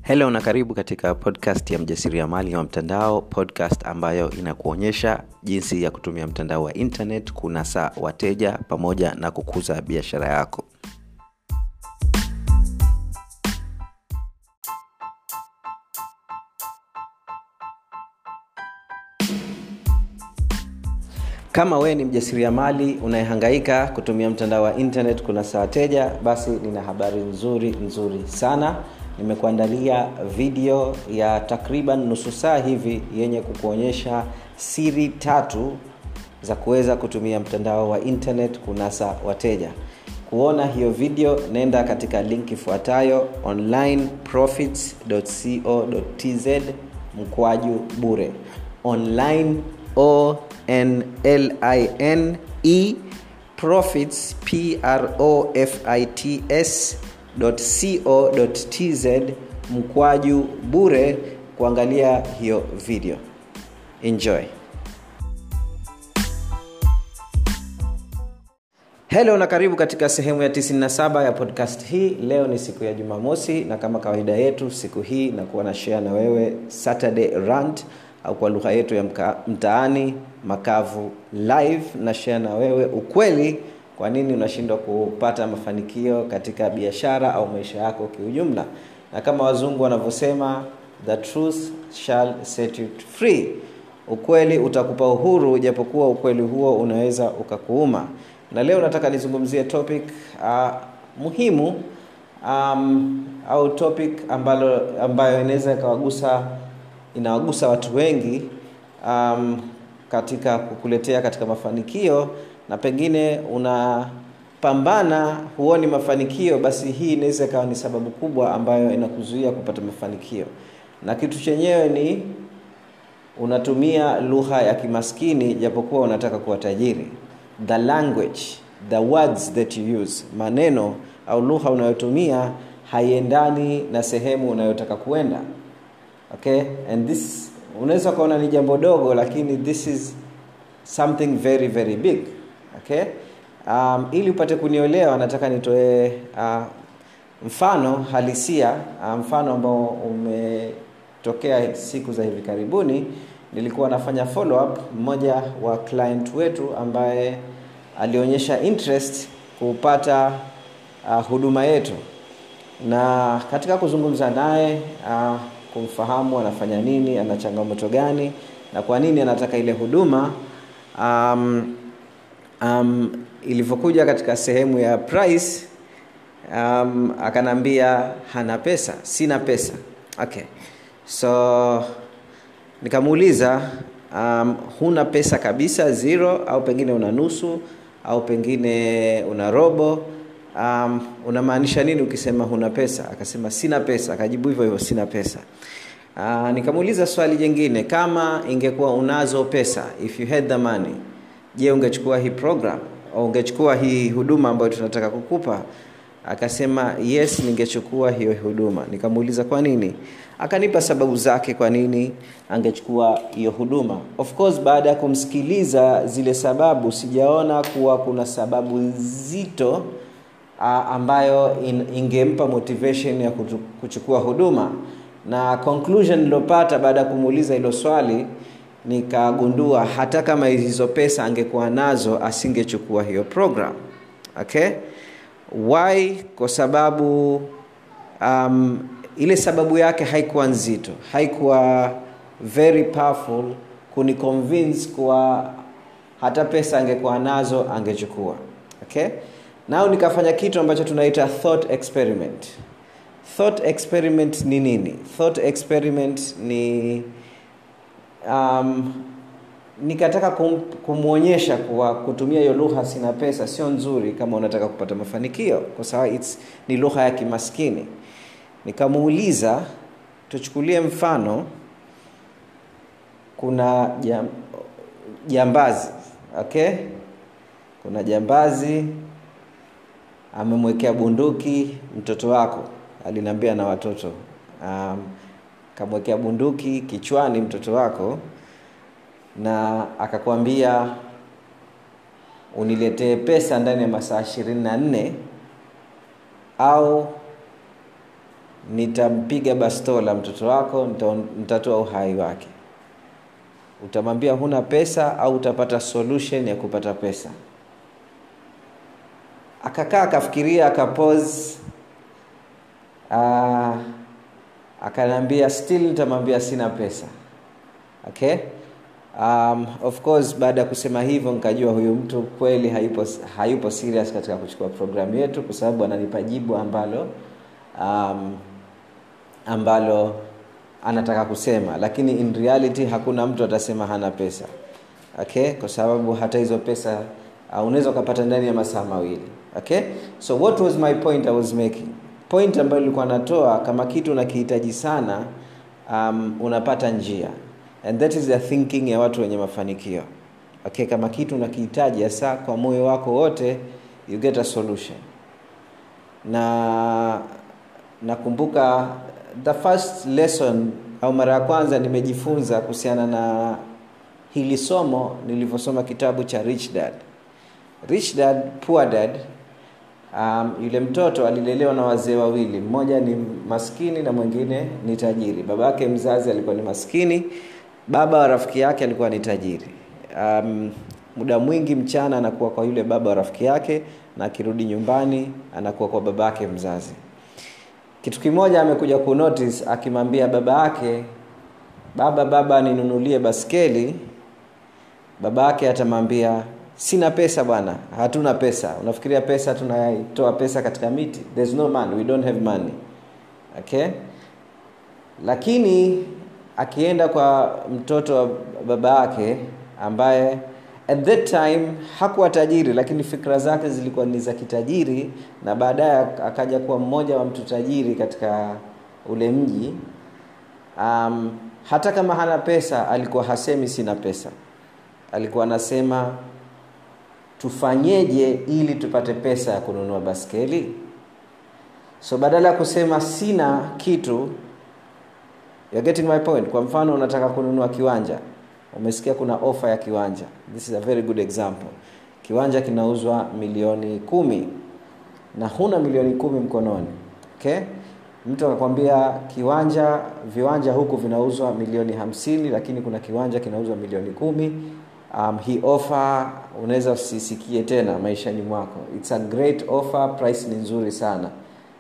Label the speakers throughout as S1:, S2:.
S1: helo na karibu katika podcast ya mjasiriamali wa mtandao podcast ambayo inakuonyesha jinsi ya kutumia mtandao wa internet kunasa wateja pamoja na kukuza biashara yako kama wewe ni mjasiriamali unayehangaika kutumia mtandao wa internet kunasa wateja basi nina habari nzuri nzuri sana nimekuandalia video ya takriban nusu saa hivi yenye kukuonyesha siri tatu za kuweza kutumia mtandao wa internet kunasa wateja kuona hiyo video nenda katika link ifuatayo onlineprofits.co.tz mkwaju bure online o n l i n e profits p r o f i t s co.tz mkwaju bure kuangalia hiyo video enjoy helo na karibu katika sehemu ya 97 ya podcast hii leo ni siku ya jumamosi na kama kawaida yetu siku hii nakuwa na share na wewe saturday rant au kwa lugha yetu ya mka, mtaani makavu live na share na wewe ukweli kwa nini unashindwa kupata mafanikio katika biashara au maisha yako kiujumla na kama wazungu wanavyosema the truth shall set you free ukweli utakupa uhuru japokuwa ukweli huo unaweza ukakuuma na leo nataka nizungumzie topic uh, muhimu um, au topic ambalo ambayo inaweza ikawagusa inawagusa watu wengi um, katika kukuletea katika mafanikio na pengine unapambana huoni mafanikio basi hii inaweza ikawa ni sababu kubwa ambayo inakuzuia kupata mafanikio na kitu chenyewe ni unatumia lugha ya kimaskini japokuwa unataka kuwa tajiri the language the words that you use maneno au lugha unayotumia haiendani na sehemu unayotaka kuenda okay and this unaweza ukaona ni jambo dogo lakini this is something very very big okay um, ili upate kuniolewa nataka nitoe uh, mfano halisia uh, mfano ambao umetokea siku za hivi karibuni nilikuwa nafanya follow up mmoja wa client wetu ambaye alionyesha interest kupata uh, huduma yetu na katika kuzungumza naye uh, kumfahamu anafanya nini ana changamoto gani na kwa nini anataka ile huduma um, um, ilivyokuja katika sehemu ya price um, akanambia hana pesa sina pesa okay so nikamuuliza um, huna pesa kabisa zero au pengine una nusu au pengine una robo um, unamaanisha nini ukisema huna pesa akasema sina pesa akajibu hivyo hivyo sina pesa uh, nikamuuliza swali jingine kama ingekuwa unazo pesa if you had the money je ungechukua hii program au ungechukua hii huduma ambayo tunataka kukupa akasema yes ningechukua hiyo huduma nikamuuliza kwa nini akanipa sababu zake kwa nini angechukua hiyo huduma of course baada ya kumsikiliza zile sababu sijaona kuwa kuna sababu nzito uh, ambayo in, ingempa motivation ya kutu, kuchukua huduma na conclusion nilopata baada ya kumuuliza hilo swali nikagundua hata kama hizo pesa angekuwa nazo asingechukua hiyo program okay why kwa sababu um, ile sababu yake haikuwa nzito haikuwa very powerful kuniconvince kuwa hata pesa angekuwa nazo angechukua okay nao nikafanya kitu ambacho tunaita thought experiment thought experiment ni nini thought experiment ni um, nikataka kum, kumwonyesha kuwa kutumia hiyo lugha sina pesa sio nzuri kama unataka kupata mafanikio kwa sababu it's, ni lugha ya kimaskini nikamuuliza tuchukulie mfano kuna jam, jambazi okay kuna jambazi amemwekea bunduki mtoto wako aliniambia na watoto um, kamwekea bunduki kichwani mtoto wako na akakwambia uniletee pesa ndani ya masaa ishirini na nne au nitampiga bastola mtoto wako nita- nitatoa uhai wake utamwambia huna pesa au utapata solution ya kupata pesa akakaa akafikiria akapose uh, akaniambia still nitamwambia sina pesa okay um, of course baada ya kusema hivyo nikajua huyu mtu kweli hayupo, hayupo serious katika kuchukua programu yetu kwa sababu ananipa jibu ambalo um, ambalo anataka kusema lakini in reality hakuna mtu atasema hana pesa okay kwa sababu hata hizo pesa uh, unaweza ukapata ndani ya masaa mawili okay so what was my point i was making point ambayo nilikuwa natoa kama kitu unakihitaji sana um, unapata njia and that is the thinking ya watu wenye mafanikio okay kama kitu unakihitaji hasa kwa moyo wako wote you get a solution na nakumbuka the first lesson au mara ya kwanza nimejifunza kuhusiana na hili somo nilivyosoma kitabu cha rich dad rich dad poor dad um, yule mtoto alilelewa na wazee wawili mmoja ni maskini na mwingine ni tajiri baba yake mzazi alikuwa ni maskini baba wa rafiki yake alikuwa ni tajiri um, muda mwingi mchana anakuwa kwa yule baba wa rafiki yake na akirudi nyumbani anakuwa kwa baba yake mzazi kitu kimoja amekuja kunotice akimwambia baba yake baba baba ninunulie baskeli baba yake atamwambia sina pesa bwana hatuna pesa unafikiria pesa tunaitoa pesa katika miti there's no money we don't have money okay lakini akienda kwa mtoto wa baba yake ambaye at that time hakuwa tajiri lakini fikra zake zilikuwa ni za kitajiri na baadaye akaja kuwa mmoja wa mtu tajiri katika ule mji um, hata kama hana pesa alikuwa hasemi sina pesa alikuwa anasema tufanyeje ili tupate pesa ya kununua baskeli so badala ya kusema sina kitu You're getting my point kwa mfano unataka kununua kiwanja umesikia kuna ofa ya kiwanja this is a very good example kiwanja kinauzwa milioni kumi na huna milioni kumi mkononi okay mtu akakwambia kiwanja viwanja huku vinauzwa milioni hamsini lakini kuna kiwanja kinauzwa milioni kumi um, hii offer unaweza usisikie tena maishani mwako its a great offer price ni nzuri sana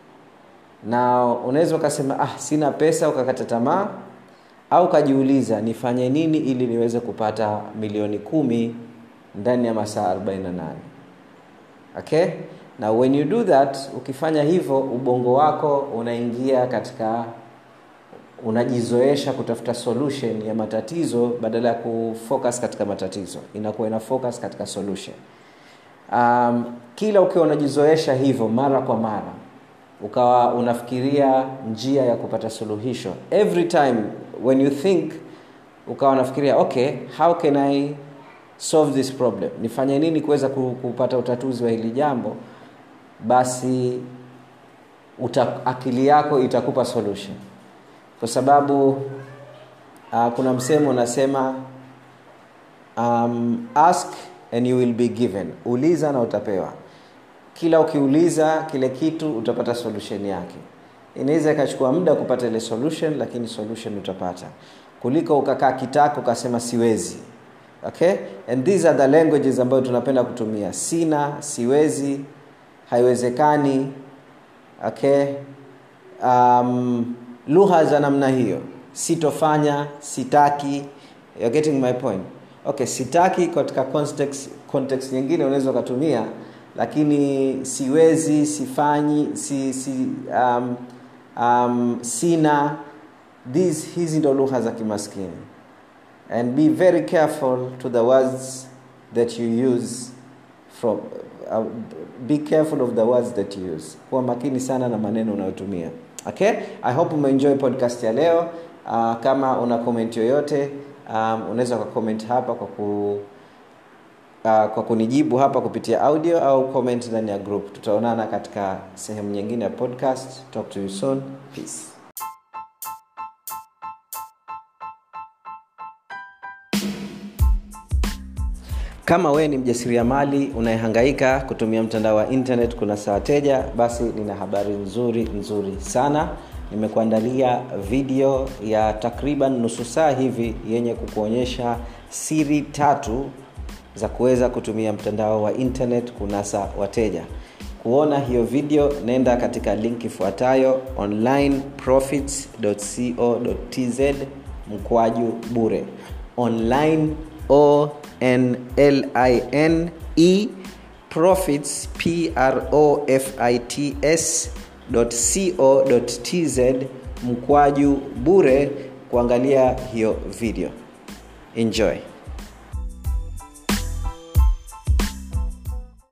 S1: na unaweza ukasema ah sina pesa ukakata tamaa au ukajiuliza nifanye nini ili niweze kupata milioni kumi ndani ya masaa 48 okay na when you do that ukifanya hivyo ubongo wako unaingia katika unajizoesha kutafuta solution ya matatizo badala ya kufocus katika matatizo inakuwa ina focus katika solution um, kila ukiwa unajizoesha hivyo mara kwa mara ukawa unafikiria njia ya kupata suluhisho every time when you think ukawa unafikiria okay how can i solve this problem nifanye nini kuweza kupata utatuzi wa hili jambo basi uta, akili yako itakupa solution kwa sababu uh, kuna msemo unasema um, ask and you will be given uliza na utapewa kila ukiuliza kile kitu utapata solution yake inaweza ikachukua muda kupata ile solution lakini solution utapata kuliko ukakaa kitako ukasema siwezi okay and these are the languages ambayo tunapenda kutumia sina siwezi haiwezekani okay um, lugha za namna hiyo sitofanya sitaki You're getting my point okay sitaki katika context, context nyingine unaweza ukatumia lakini siwezi sifanyi si, si, um, um, sina these hizi ndo lugha za kimaskini and be very careful to the words that you use from uh, be careful of the words that you use kuwa makini sana na maneno unayotumia okay i hope umeenjoy podcast ya leo uh, kama una comment yoyote um, unaweza ukacomment hapa kwa ku uh, kwa kunijibu hapa kupitia audio au comment ndani ya group tutaonana katika sehemu nyingine ya podcast talk to you soon peace kama wewe ni mjasiriamali unayehangaika kutumia mtandao wa internet kuna saa wateja basi nina habari nzuri nzuri sana nimekuandalia video ya takriban nusu saa hivi yenye kukuonyesha siri tatu za kuweza kutumia mtandao wa internet kunasa wateja kuona hiyo video nenda katika link ifuatayo onlineprofits.co.tz mkwaju bure online o n l i n e profits p r o f i t s co.tz mkwaju bure kuangalia hiyo video enjoy